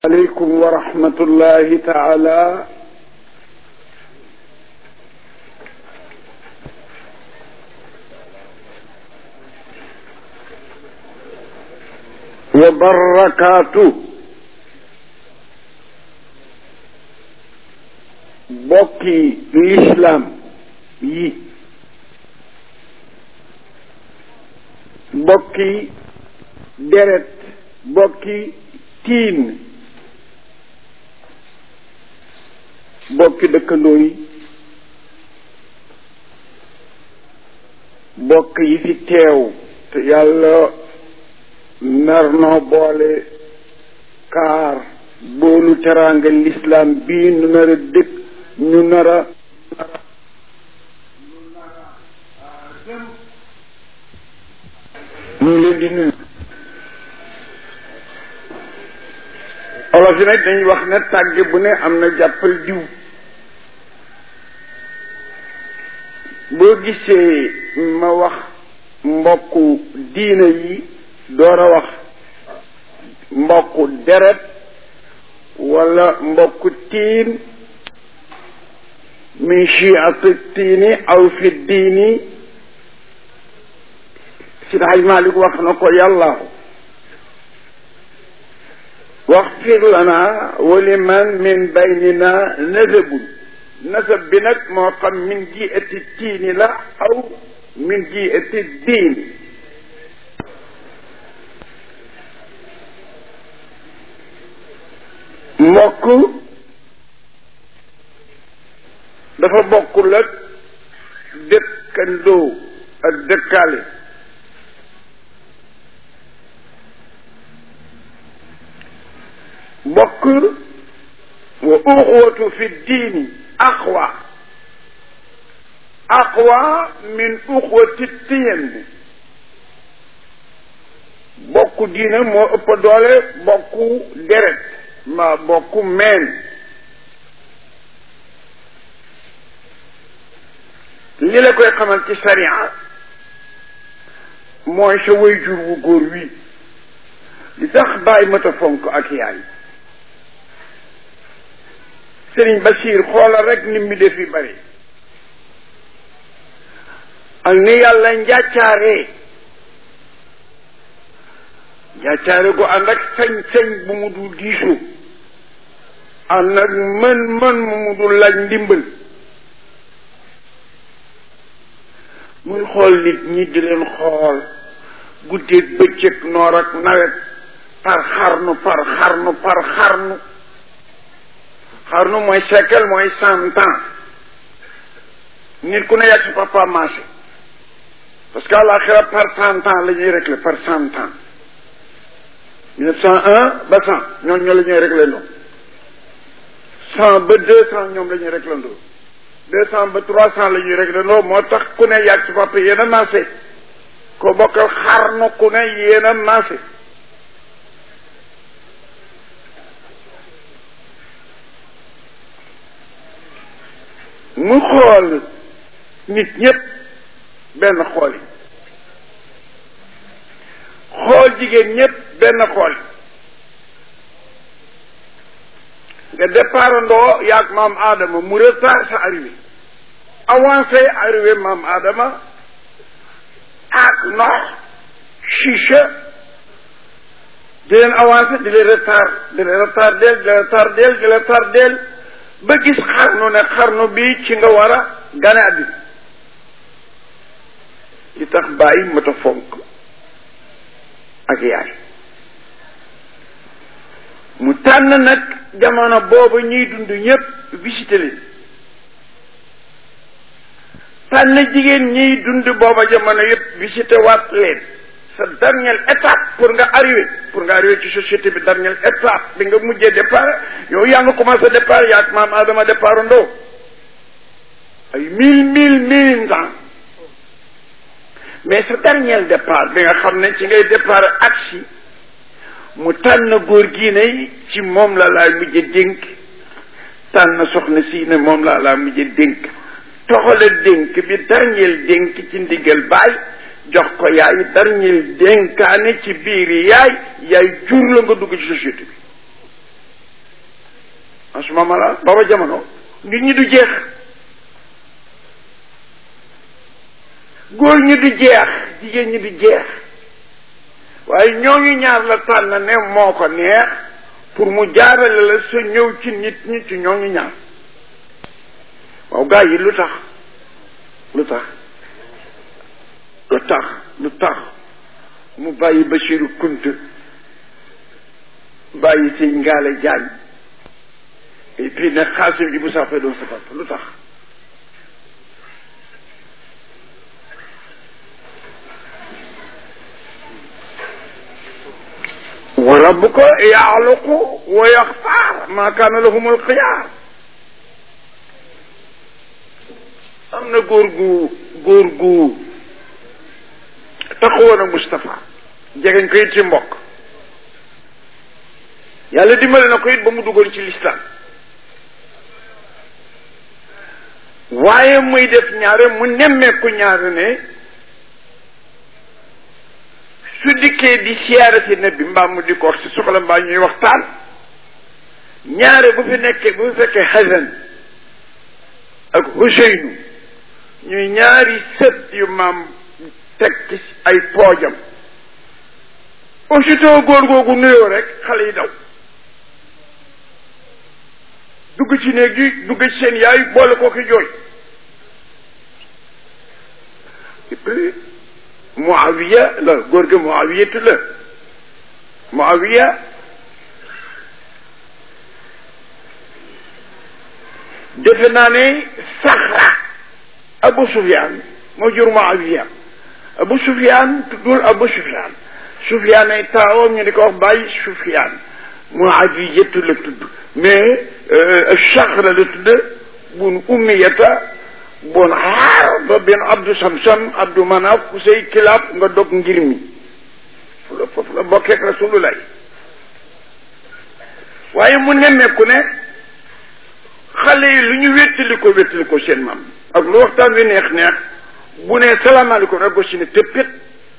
aleykum wa rahmatullahi taala wa barakaatu bokki lislaam yi bokki deret bokki tiin bokki dëkkandoo yi bokk yi fi teew te yàlla nar noo boole kaar boolu teraanga lislaam bii nu nar a dëkk ñu nar a ñu ngi leen di nuyu olof yi nag dañuy wax ne tàgge bu ne am na jàppal diw boo gisee ma wax mbokku diina yi door a wax mbokku deret wala mbokku tiin min chiati tiini aw fi diini si daaj Malik wax na ko yàllaahu waxfir lana waliman min baynina nasabun nasab bi nag moo xam min jiati tiini la aw min jiati diini mbokk dafa bokkul ak dëkkandoo ak dëkkaale mbokk wa uxwatu fi diini aqwa aqwa min uxwati tiyen bokku diine moo ëpp doole bokku deret ma bokku meen li la koy xamal ci sariya mooy sa way jur wu góor wi li tax bàyyi mata fonk ak yaay sëriñ Basiir xoolal rek ni mi def yi bari ak ni yàlla njàccaaree njàccaare gu ànd ak sañ-sañ bu mu dul diisoo ànd ak mën-mën mu mu dul laaj ndimbal muy xool nit ñi di leen xool guddeeg bëccëg noor ak nawet par xarnu par xarnu par xarnu xarnu mooy siècle mooy cent ans nit ku ne yàgg si papa marché parce que àlaxira par cent ans la ñuy réglé par cent ans mille neuf cent un ba cent ñoom ñoo la ñuy réglé ndoo cent ba deux cent ñoom la ñuy réglé ndoo deux cent ba trois cent la ñuy réglé ndoo moo tax ku ne yàgg si papa yéen a marché ko bokkal xarnu ku ne yéen a marché mu xool nit ñépp benn xool yi xool jigéen ñépp benn xool yi nga départ ndoo yaag maam Adama mu retard sa arrivé avancé arrivé maam Adama ak ndox chicha di leen avancé di leen retard di leen retard del di leen retard del di leen retard del ba gis xarnu ne xarnu bi ci nga war a gane àddina li tax bàyyi mata fonk ak yaay mu tànn nag jamono boobu ñuy dund ñëpp visité leen tànn jigéen ñiy dund booba jamono yëpp visité waat leen sa dernière étape pour nga arrivé pour nga arrivé ci société bi dernière étape bi nga mujjee départ yow yaa nga commencé départ yaa ak maam Adama départ ndoo ay mille mille mille ans mais sa dernier départ bi nga xam ne ci ngay départ aksi mu tànn góor gii ne ci moom la laa mujjee dénk tànn soxna si ne moom la laa mujjee dénk toxale dénk bi dernier dénk ci ndigal baay jox ko yaay dernier dénkaane ci biir yaay yaay jur la nga dugg ci société bi en ce moment là booba jamono nit ñi du jeex góor ñi du jeex jigéen ñi du jeex waaye ñooñu ñaar la tànn ne moo ko neex pour mu jaarale la sa ñëw ci nit ñi ci ñooñu ñaar waaw gaa yi lu tax lu tax lu tax lu tax mu bàyyi Basiru Kunta bàyyi si ngaale jaañ et puis ne xaasim ji bu saafee doon sa papa lu tax wa rabbuka yaxluqu wa yaxtaar maa kaana lahum alxiyaar am na góor gu góor gu taxawoon a Moustapha jegeñ ko it ci mbokk yàlla dimbale na ko it ba mu duggoon ci lislaam waaye muy def ñaare mu nemmeeku ñaare ne su dikkee di siyaare si ne bi mbaa mu di ko wax si soxla mbaa ñuy waxtaan ñaare bu fi nekkee bu fi fekkee Hasan ak Huseynu ñuy ñaari sët yu maam teg ci ay poojam aussitôt góor googu nuyoo rek xale yi daw dugg ci néeg yi dugg ci seen yaay boole koo ki jooy Muawiya la góor gi Muawiyatu la Muawiya defe naa ne Saxra Abu Sufyaan moo jur Muawiya Abu Sufyaan tuddul Abu Sufyaan Sufyaan ay taawam ñu di ko wax bàyyi Sufyaan Muawiyatu la tudd mais Saxra la tudd bun Ummiyata bun Harb bin Abdu Samsam Abdu Manaf Kusey Kilaab nga dog ngir mi fu la foofu la bokkeek Rasulullah waaye mu nemmeeku ne xale yi lu ñu wéttali ko wéttali ko seen maam ak lu waxtaan wi neex neex bu ne salaamaaleykum rek gosi ne tëppét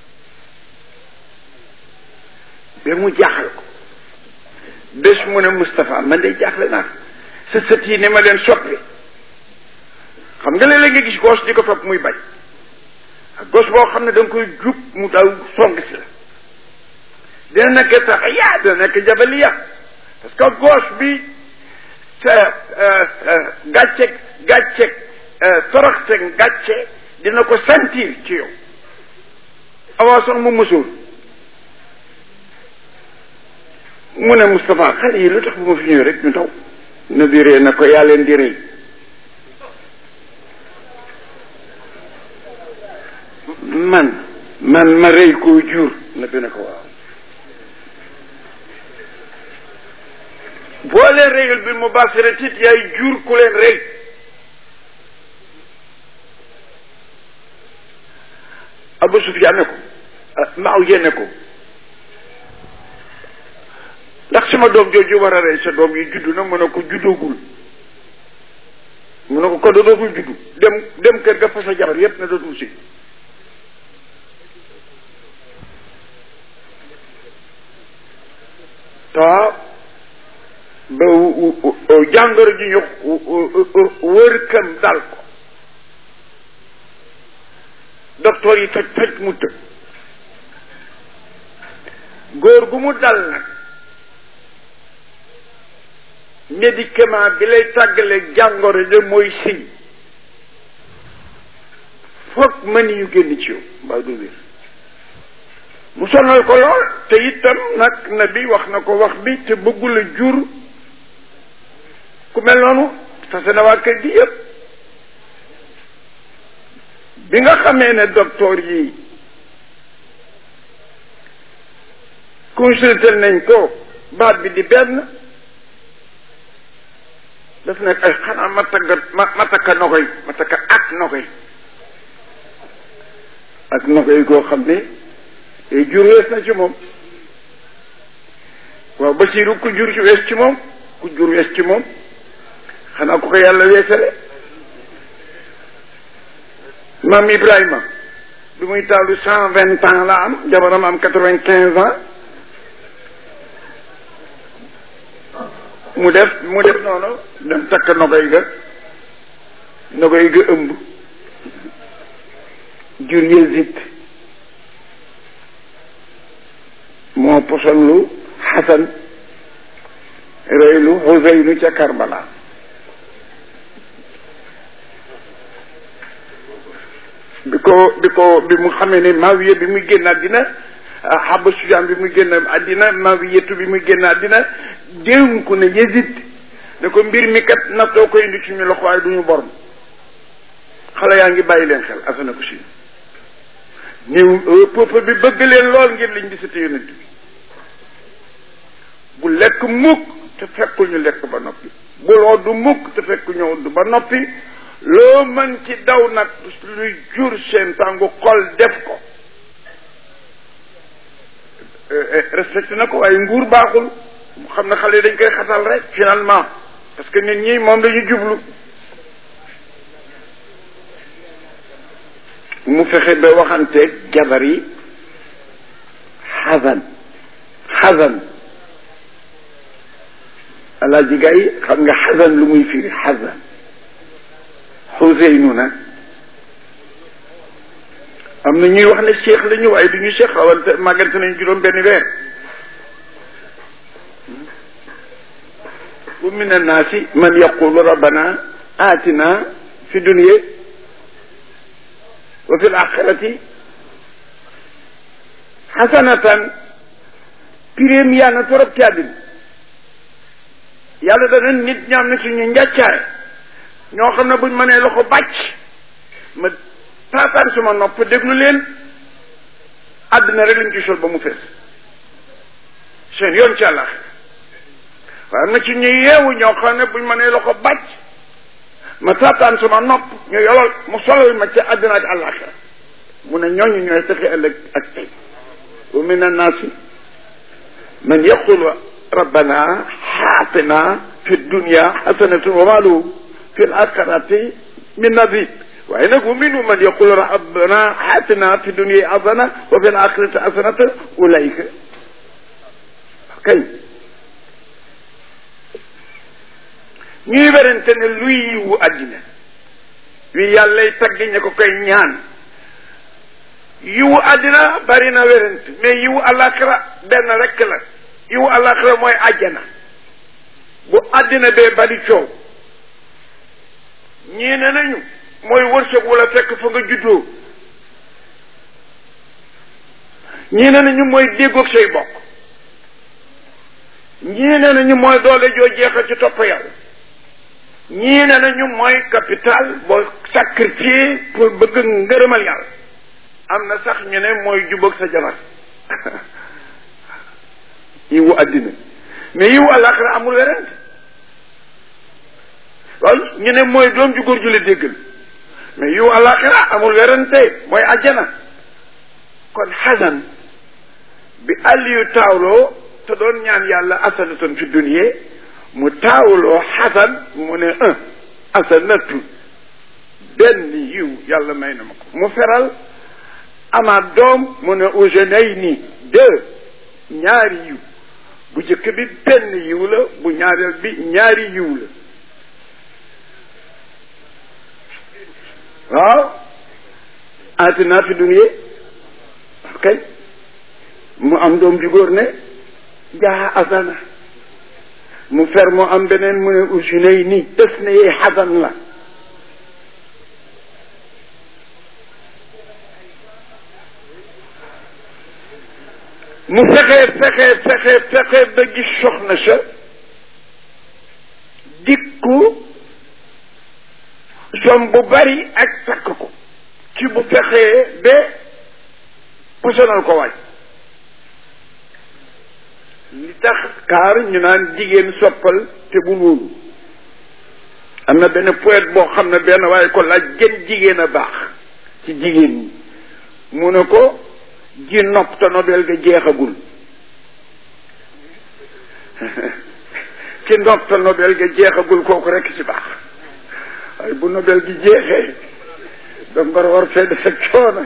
ba mu jaaxal ko bés mu ne Moustapha man de jaaxle naa sa sët yi ne ma leen soppi xam nga léeg-léeg nga gis gos di ko topp muy bañ ak gos boo xam ne da nga koy jub mu daw song si la dina nekk tax yaa dina nekk jabaliya parce que gos bi sa gàcceeg gàcceeg toroxteeg gàcce dina ko sentir ci yow avant sax mu mësul mu ne Moustapha xale yi lu tax bu ma fi ñëwee rek ñu daw na di ree na ko yaa leen di rëy man man ma rëy koo jur na bi ne ko waaw boo leen rëyul bi mu basira tit yaay jur ku leen rëy Abu Sufyaan ne ko maaw yéene ko ndax sama doom jooju war a rey sa doom yi juddu na mu ne ko juddoogul mu ne ko ko dootul juddu dem dem kër ga fa sa jabar yépp na dootul si ta ba jàngoro ji ñu wër kam dal ko docteur yi faj faj mu të góor gu mu dal nag médicament bi lay tàggale jàngoro ji mooy siñ foog mën yu génn ci yow mbaa du wér mu sonal ko lool te itam nag na bi wax na ko wax bi te bëggula jur ku mel noonu fase na waa kër gi yëpp bi nga xamee ne docteur yi consulté nañ ko baat bi di benn daf nekk ay xanaa ma tagga ma ma takka nokoy ma takka ak nokoy ak nokoy koo xam ne jur wees na ci moom waaw Basiru ku jur ci wees ci moom ku jur wees ci moom xanaa ku ko yàlla weesale maam Ibrahima bi muy taalu cent vingt ans la am jabaram am quatre vingt quinze ans mu def mu def noonu dem takk nogoy ga nogoy ga ëmb jur Yezid moo posonlu Xasan reylu Xuseynu ca Karbala bi ko bi ko bi mu xamee ne Maawiya bi muy génn àddina Haba Sujaan bi muy génn àddina Maawiyatu bi muy génn àddina dénku ne Yezid ne ko mbir mi kat nattoo koy indi ci ñu loxo waaye du ñu borom xale yaa ngi bàyyi leen xel asana ko si ñëw peuple bi bëgg leen lool ngir liñ di sati yonent bi bu lekk mukk te fekkul ñu lekk ba noppi bul oddu mukk te fekk ñu oddu ba noppi loo mën ci daw nag luy jur seen tàngu xol def ko respecté na ko waaye nguur baaxul xam na xale yi dañ koy xatal rek finalement parce que nit ñi moom lañu jublu mu fexe ba waxanteeg jabar yi xasan xasan alaaji gay xam nga xasan lu muy firi xasan xuseynu nag am na ñuy wax ne cheikh la ñu waaye du ñu cheikh xawante màggante nañu juróom benn weer wa min annaasi man yaqulu rabbana atina fi dunya wa fi alaxirati xasanatan piréem yaa na torop ci àddina yàlla dana nit ñaam na suñu njàccaare ñoo xam ne buñ mënee loxo bàcc ma taataan suma nopp déglu leen àddina rek lañ ci sol ba mu fees seen yoon ci àllax waaye am na ci ñu yeewu ñoo xam ne buñ mënee loxo bàcc ma taataan suma nopp ñu yolol mu solal ma ci àddina ak àllaxira mu ne ñooñu ñooy texe ëllëg ak tey wa min annaasi man yaqulu rabbana xaatina fi dunya xasanatun wa ma lahu fi l axirati min nadib waaye nag wa minhum man yaqulu rabbana xaatina fi dunya hasana wa fi l axirati hasanata ulaika kay ñuy werante ne luy yiwu àddina wi yàllay tagg ña ko koy ñaan yiwu àddina bari na werante mais yiwu àllaaxira benn rekk la yiwu àllaaxira mooy àjjana bu àddina bee bari coow ñii ne nañu mooy wërsëg wala fekk fa nga juddoo ñii ne nañu mooy déggoog say bokk ñii ne nañu mooy doole joo jeexal ci topp yàlla ñii ne nañu mooy capital boo sacrifié pour bëgg ngërëmal yàlla am na sax ñu ne mooy jubóog sa jabar yiwu àddina mais yiwu àllaaxira amul werante loolu ñu ne mooy doom ju góor ju la déggal mais yiwu àllaaxira amul werante mooy àjjana kon xasan bi àll yu taawloo te doon ñaan yàlla asanatan fi dunya mu taawloo xasan mu ne un asanatu benn yiw yàlla may na ma ko mu feral amaat doom mu ne ujenayni deux ñaari yiw bu jëkk bi benn yiw la bu ñaareel bi ñaari yiw la waaw atina fi dunya kay mu am doom ju góor ne jaa asana mu fer mu am beneen mu ne usunay ni des na yee xasan la mu fexe fexe fexe fexe ba gis soxna sa dikku som bu bari ak takk ko ci bu fexee ba posonal ko waaj li tax kaar ñu naan jigéen soppal te bu wóolu am na benn poète boo xam ne benn waaye ko laaj gën jigéen a baax ci jigéen ñi mu ne ko ji nopp te nobel ga jeexagul ki nopp te nobel ga jeexagul kooku rekk ci baax waaye bu nobel gi jeexee da ngor war fee defe coono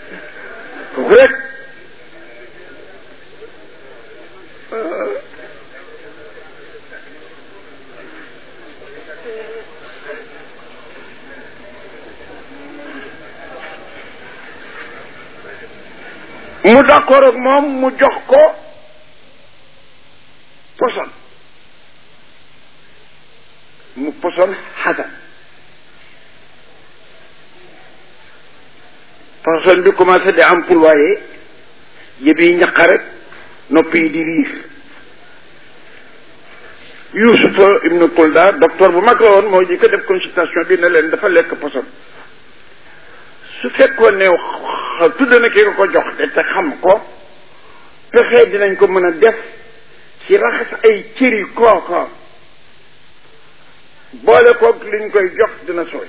kooku rek mu d'accord ak moom mu jox ko poson mu poson xasan poson bi commencé di employé yëb yi ñaq rek nopp yi di riir Yusufa ibnu Kulda docteur bu mag la woon moo ji ko def consultation bi ne leen dafa lekk poson su fekkoon ne tudd na ki nga ko jox de te xam ko pexe dinañ ko mën a def ci raxas ay cëri kooka boole koog liñ koy jox dina sooy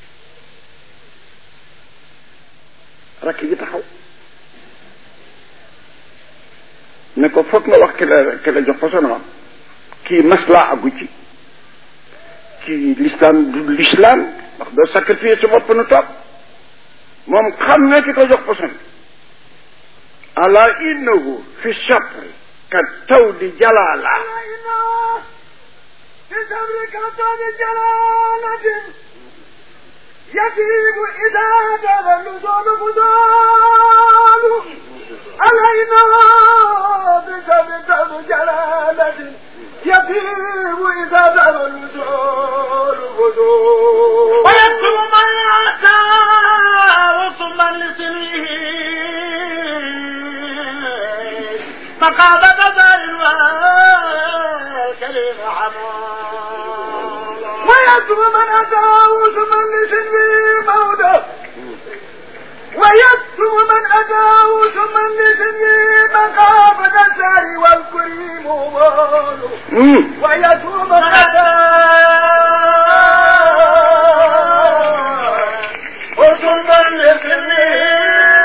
rakk ji taxaw ne ko foog nga wax ki la ki la jox poson kii maslaa agu ci ci l'islam du l'islam ndax doo sacrifier sa bopp nu toog moom xam ne ki ko jox poson ala innahu fi sabri ka tawdi jalala في صبرك طول جلالة يجيب إذا جاب النزول فضال علينا بصبرك طول جلالة يجيب إذا جاب النزول فضال ويكتب من أتى رسما لسنه مقامة دار الكريم حمام ويكتب من أتى رسما لسنه موته ويكتب من أتى رسما لسنه مقامة دار والكريم ماله ويكتب من أتى رسما لسنه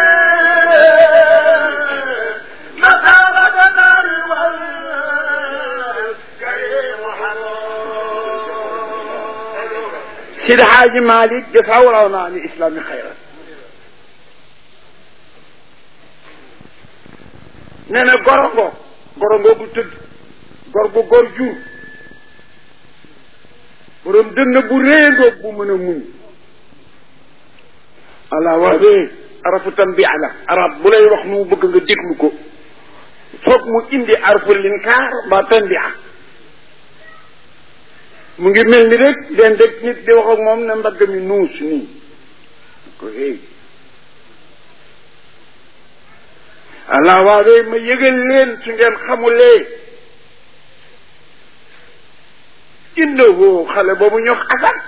Sidi Xaaji Malik jafaa waraw naa ni islami xayran nee na gorongo gorongo bu tëdd gor gu gor jur borom dënn bu réendoog bu mën a muñ ala waawee arafu tanbiya la arab bu lay wax nu bëgg nga déglu ko foog mu indi arfu linkaar mbaa tanbiya mu ngi mel ni rek den rek nit di wax ak moom ne mbagg mi nuus nii ko hey allah waawee ma yëgal leen su ngeen xamulee innahu xale boobu ñox asan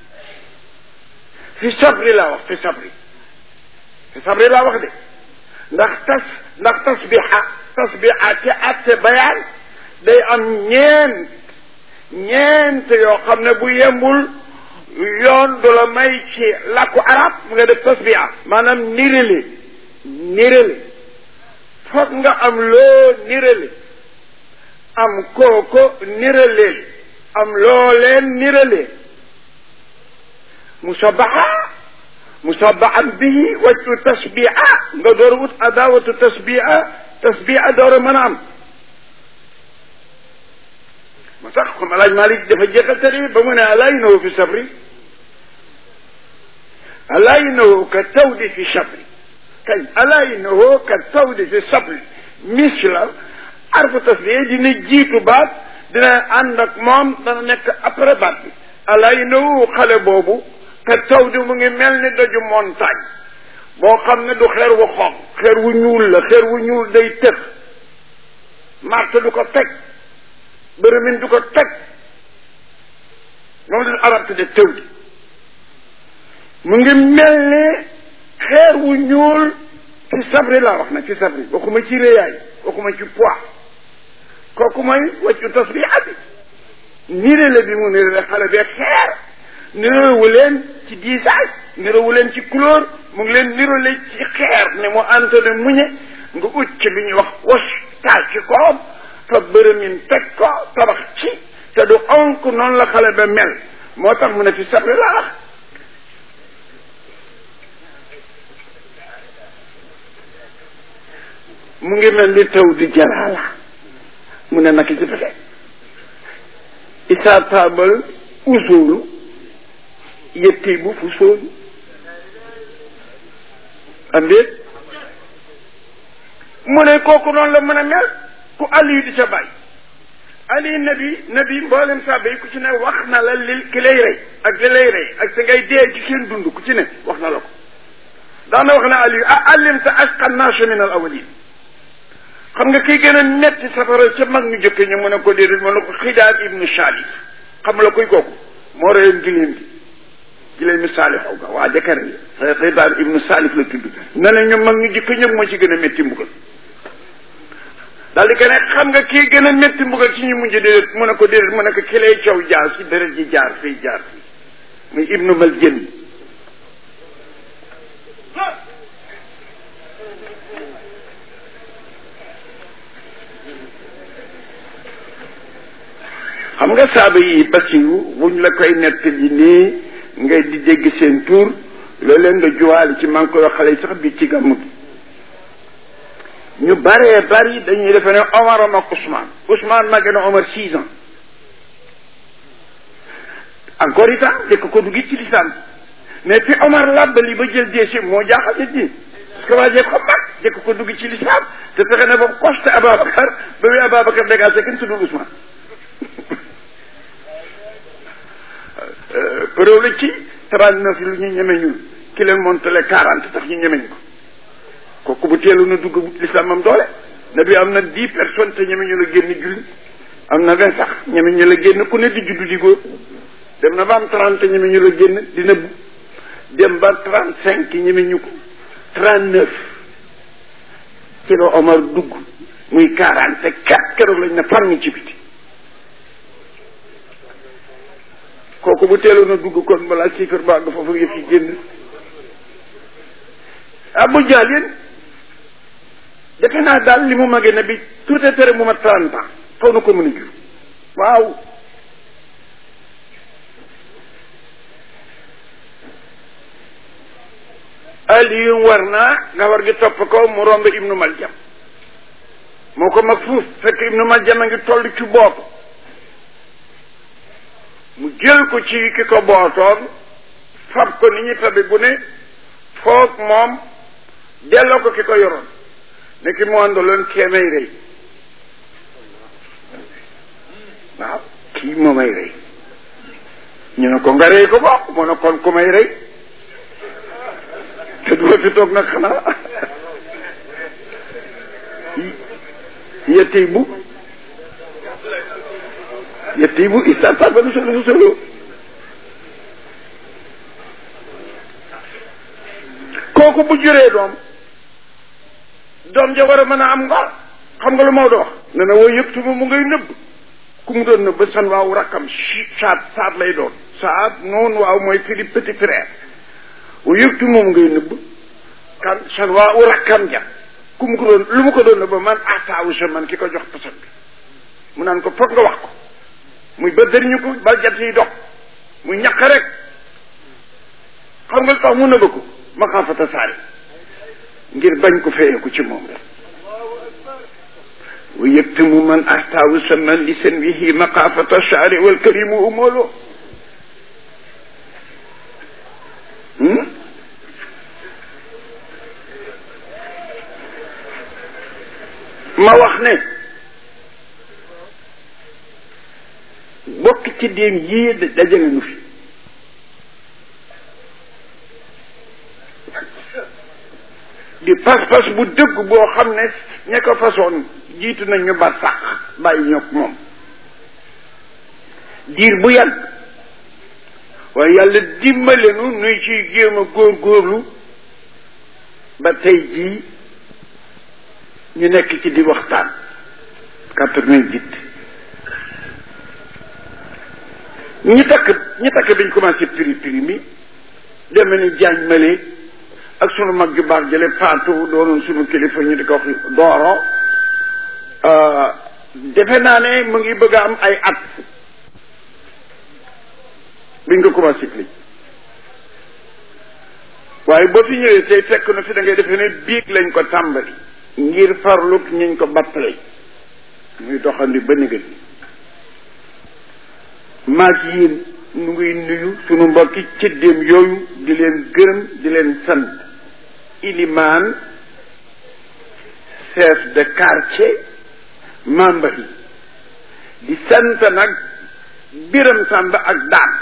fi sabri laa wax fi sabri fi sabri laa wax de ndax tas ndax tasbiha tasbiha ci atte bayaan day am ñeent ñeent yoo xam ne bu yembul yoon du la may ci làkku arab nga def tasbiha maanaam nirale nirale foog nga am loo nirale am kooko niraleel am loo leen nirale musabaha musabahan bihi waccu tasbiha nga door wut adawatu tasbiha tasbiha door a mën a am ma tax comme alaaj Malik dafa jeexal tari ba mu ne alaa innahu fi sabri alaa innahu ka tawdi fi sabri kay alaa innahu ka tawdi fi sabri misla arfu tasbiya dina jiitu baat dina ànd ak moom dana nekk après baat bi alaa innahu xale boobu ka tawdi mu ngi mel ni daju montagne boo xam ne du xeer wu xonq xeer wu ñuul la xeer wu ñuul day tëx marte du ko teg bërëmin du ko teg moom la arab tudde tëw di mu ngi mel ni xeer wu ñuul ci sabri laa wax na ci sabri waxuma ci réyaay waxuma ci poids kooku mooy waccu tasbiha bi nirale bi mu nirale xale bi ak xeer nirowu leen ci diisaay nirowu leen ci couleur mu ngi leen nirale ci xeer ne mu antone muñe nga ut ci li ñuy wax was taal ci koom fa bërëmin teg ko tabax ci te du onk noonu la xale ba mel moo tax mu ne fi sabri laa wax mu ngi mel ni taw di jalaala mu ne naka ci fexe isaa taabal usoolu yetti bu fu soolu am déet mu ne kooku noonu la mën a mel ku Aliou di sa bàyyi Ali nabi nabi mboolem sàbba yi ku ci ne wax na la li ki lay rey ak li lay rey ak sa ngay dee ci seen dund ku ci ne wax na la ko daana wax na Aliou a allimta asqa naasa min al awalin xam nga kii gën a metti safara ca mag ñu jëkk ñu mën a ko déedéet mën na ko xidaat ibnu Salif xam la kuy kooku moo reyoon giléem gi giléem mi Salif aw ga waa jëkkër yi xidaat ibnu Salif la tudd ne na ñu mag ñu jëkk ñëpp moo ci gën a metti mbugal daal di ko ne xam nga kii gën a métti mbugal ci ñu mujj déedéet mu ne ko déedéet mu ne ko ki lay caw jaar si deret ji jaar fii jaar fii muy ibnu mal jën xam nga saaba yi basiru buñ la koy nettali nii ngay di dégg seen tur loolu leen nga juwaale ci man koy xale yi sax bi ci gàmm gi ñu baree bari dañuy defe ne Omar am ak Ousmane Ousmane màgg na Omar six ans encore itam jëkk ko dugg ci lisaan mais fi Omar làbbali ba jël déchet moo jaaxal nit ñi parce que waa jeeg xam mag jëkk ko dugg ci lisaan te fexe ne ba costé Ababacar ba wi Ababacar dégagé kenn tuddul Ousmane preuve la ci trente neuf lu ñu ñeme ñun ki leen montale quarante tax ñu ñemeñ ko kooku bu teelu na dugg l'islam am doole na bi am na dix personnes te ñeme ñu la génn julli am na vingt sax ñeme ñu la génn ku ne di juddu di góor dem na ba am trente ñeme ñu la génn di nëbbu dem ba trente cinq ñeme ñu ko trente neuf ci la Omar dugg muy quarante quatre keroog lañ ne far ci biti kooku bu teelu na dugg kon balaa siifar baa nga foofu yëf yi génn Abu Jahl yéen defe naa daal li mu magee na bi tuuti tere mu ma trente ans faw na ko mën a jur waaw Aliyu war naa nga war gi topp ko mu romb Ibnu Maljam moo ko mag fuuf fekk Ibnu Maljam a ngi toll ci bopp mu jël ko ci ki ko bootoon fab ko ni ñu tabi bu ne foog moom delloo ko ki ko yoroon ne ki mu àndaloon kee may rey waaw kii moo may rey ñu ne ko nga rey ko bokk mu ne kon ku may rey te du fi toog nag xanaa yettey bu yettey bu istartar ba nu solo solo kooku bu juree doom doom ja war a mën a am ngor xam nga lu Maodo wax ne na woo yëpp tuma mu ngay nëbb ku mu doon nëbb san waaw rakkam saat saat lay doon saat noonu waaw mooy firi petit frère woo yëpp tuma mu ngay nëbb kan san waaw rakkam ja ku mu ko doon lu mu ko doon nëbb man ataawu sa man ki ko jox pasan bi mu naan ko foog nga wax ko muy ba dëriñu ko ba jat yi dox muy ñaq rek xam nga tax mu nëbb ko maxaafata saari ngir bañ ko feyeeku ci moom rek wa yëktumu man ahtaawu saman li seen wihi maqaafata saari wal karimu umoolo ma wax ne bokk ci déem yii dajale nu fi di pas-pas bu dëgg boo xam ne ña ko façon jiitu nañ ñu ba sax bàyyi ñoog moom diir bu yàgg waaye yàlla dimbale nu nuy ciy jéem a góorgóorlu ba tey jii ñu nekk ci di waxtaan quatre-vingt-dix ñi takk ñi takk biñ commencé piri piri mi deme ni jaañ male ak sunu mag ju baax jële faatu doonoon sunu kilifa ñu di ko wax dooro defe naa ne mu ngi bëgg a am ay at biñ ko commencé li waaye boo fi ñëwee tey fekk na fi da ngay defe ne biig lañ ko tàmbali ngir farluk ñuñ ko battale muy doxandi ba négal maag yéen nu ngi nuyu sunu mbokki cëddeem yooyu di leen gërëm di leen sant ilimaan chef de quartier membre yi di sant nag biram sàmb ak daan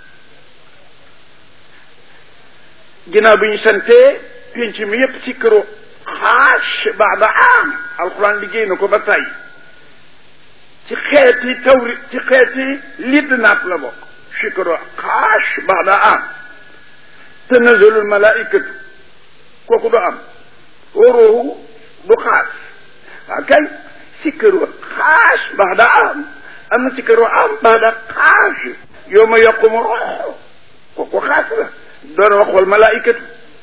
ginnaaw bi ñu santee pénc mi yépp ci këru xaas baada am alxuraan liggéey na ko ba tey ci xeeti tawri ci xeeti lidd naat la bokk ci këru xaas baada am tanazalul malaikatu kooku du am waroowu du xaas waa kay ci këru xaas baada am am na ci këru am baada xaas yow ma yaqumu rox kooku xaas la doon wax wal malaikatu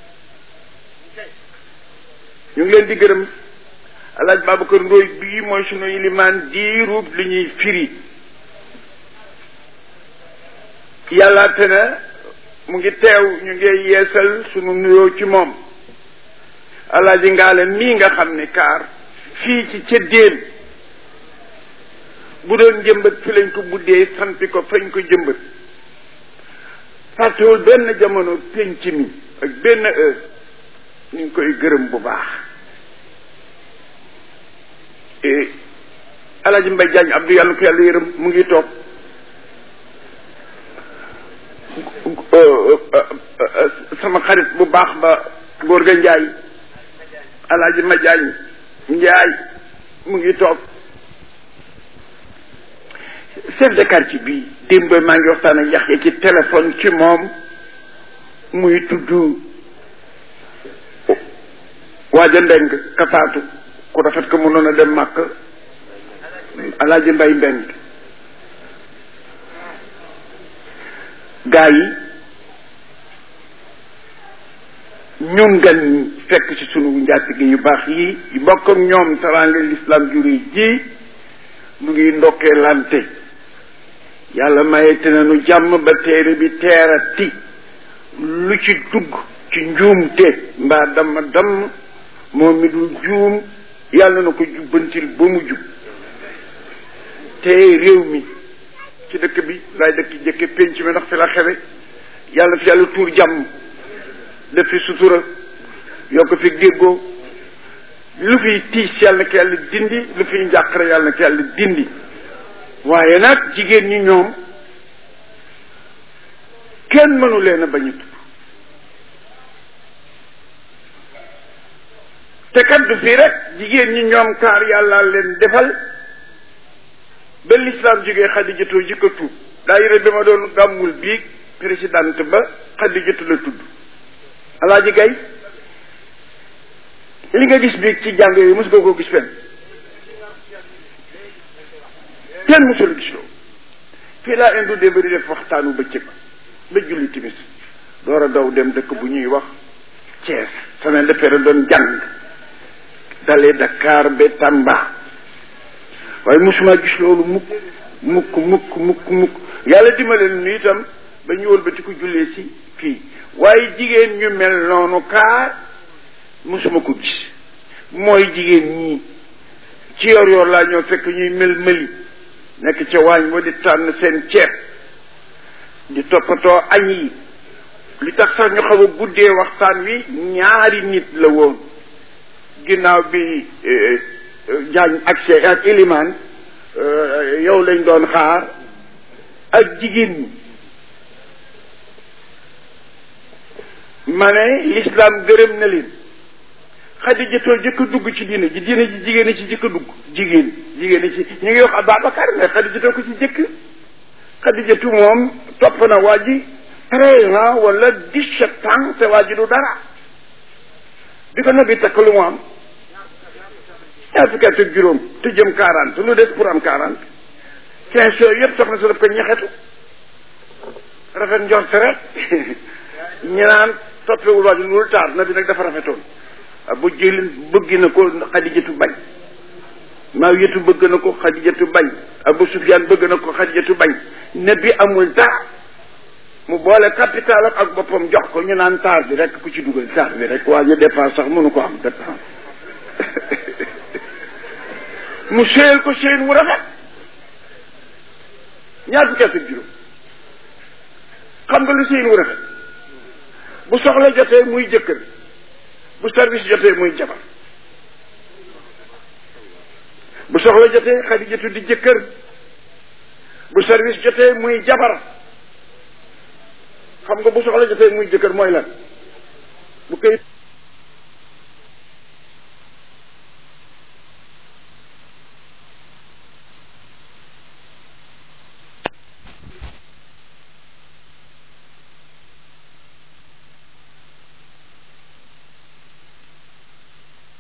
ñu ngi leen di gërëm alaaj Babacar Ndooy bii mooy sunu ilimaan diirub li ñuy firi yàlla te na mu ngi teew ñu ngi yeesal sunu nuyoo ci moom alaaji ngaale mii nga xam ne kaar fii ci ca déen bu doon jëmbat fi lañ ko buddee sampi ko fañ ko jëmbat fàttewul benn jamono pénc mi ak benn heure ñu ngi koy gërëm bu baax alaaji mbay jaañ abdu yàlla ko yàlla yërëm mu ngi toog sama xarit bu baax ba góor ga njaay alaaji ma jaañ njaay mu ngi toog chef de quartier bi démb maa ngi waxtaan ak yax ci téléphone ci moom muy tudd waaja ndeng kafaatu ku rafet ko mënoon a dem màkk alaaji mbay mbeng gaa yi ñun gan fekk ci sunu njaatige yu baax yi yu bokk ak ñoom teraanga l'islam juri ji mu ngi ndokkee lante yàlla mayete nañu jàmm ba téere bi teerati lu ci dugg ci njuumte mbaa damm damm moom mi dul juum yàlla na ko jubbantil ba mu jub te réew mi ci dëkk bi laay dëkk jëkke pénc mi ndax fi la xewe yàlla fi yàlla tuur jàmm def fi sutura yokk fi déggoo lu fiy tiis yàlla na ko yàlla dindi lu fiy njàqare yàlla na ko yàlla dindi waaye nag jigéen ñi ñoom kenn mënu leen a bañ a tudd te kat du fii rek jigéen ñi ñoom kaar yàlla leen defal ba lislaam jógee xadijatoo jëkk a tuub daayira bi ma doon gàmmul bii présidente ba xadijatu la tudd alaaji gay li nga gis bii ci jàng yooyu mos nga koo gis fenn kenn mosul gis loolu fii laa indu démb di def waxtaanu bëccëg ba julli timis door a daw dem dëkk bu ñuy wax Thiès semaine de fere doon jàng dalee Dakar ba Tamba waaye mosuma gis loolu mukk mukk mukk mukk mukk yàlla dimbale nu itam ba ñu wëlbati ko jullee si fii waaye jigéen ñu mel noonu kaar mosuma ko gis mooy jigéen ñii ci yor yor laa ñoo fekk ñuy mel mëli nekk ca waañ wa di tànn seen ceeb di toppatoo añ yi li tax sax ñu xaw a guddee waxtaan wi ñaari nit la woon ginnaaw bi jaañ accès ak ilimaan yow lañ doon xaar ak jigéen ñi ma ne l'islam gërëm na leen xadijatoo jëkk a dugg ci diine ji diine ji jigéen ñi ci jëkk a dugg jigéen jigéen ñi ci ñu ngi wax Ababacar mais xadijatoo ko ci jëkk xadijatu moom topp na waa ji treize ans wala dix-sept ans te waa ji du dara bi ko nabi takk lu mu am ñaar fukki at ak juróom te jëm quarante lu des pour am quarante quinze yooyu yëpp soxna si daf ko ñaxetu rafet njort rek ñi naan toppewul waa ji loolu taar na bi nag dafa rafetoon bu jëlin bëgg na ko xadijatu bañ Maawiyatu bëgg na ko xadijatu bañ Abu Sufyaan bëgg na ko xadijatu bañ ne bi amul dara mu boole capital ak boppam jox ko ñu naan taar bi rek ku ci dugal taar bi rek waa ñu dépense sax mënu ko am dépense mu séyal ko séyal mu rafet ñaar fukki at ak juróom xam nga lu séyal mu rafet bu soxla jotee muy jëkkër bu service jotee muy jabar bu soxla jotee xadijatu di jëkkër bu service jotee muy jabar xam nga bu soxla jotee muy jëkkër mooy lan bu koy